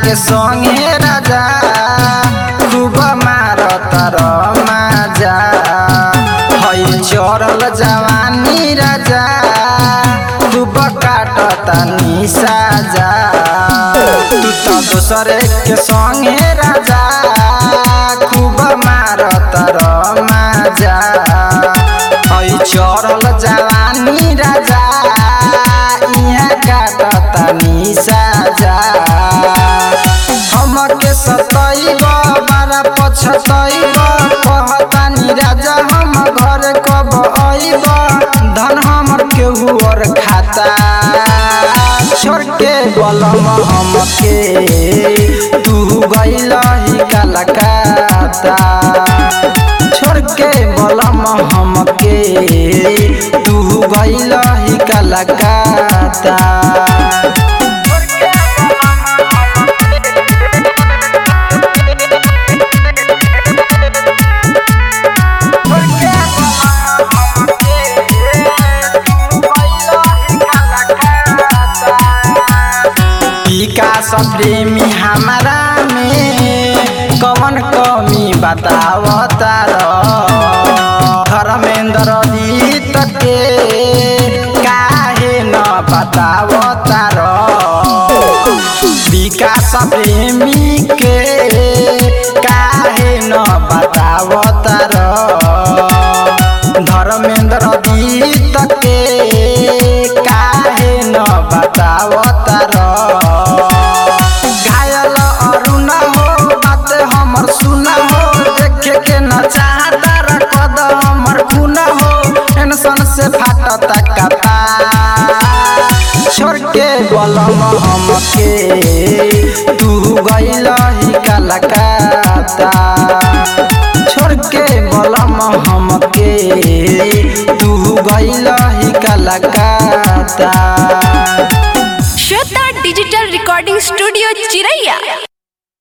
के संगे राजा खूब मारत रमाजा हई चढ़ल जवानी राजा खूब काटत निसाजा तू तो दोसरे के संगे राजा खूब मारत रमाजा हई चढ़ल जवानी राजा इहाँ काटत निसाजा हमके सतैब बारा पछतैब कहतानी राजा हम घर कब अइब धन हमर केहू और खाता छोड़ के बलम हमके तू गइल ही कलकत्ता छोड़ के बलम हमके तू गइल ही कलकत्ता विकास प्रेमी हमारा में कवन कमी बतावता धर्मेंद्र जीत के काहे न बतावता विकास प्रेमी के काहे न बतावता धर्मेंद्र जीत के काहे न बतावता घायल अरुण हो बात हमर सुना हो देखे के न चाहता रखद हमर खून हो टेंशन से फाटता कपा छोड़ के बलम हमके तू गइल ही कलकत्ता छोड़ के बलम हमके तू गइल ही Calcutta Shweta digital recording studio चिरैया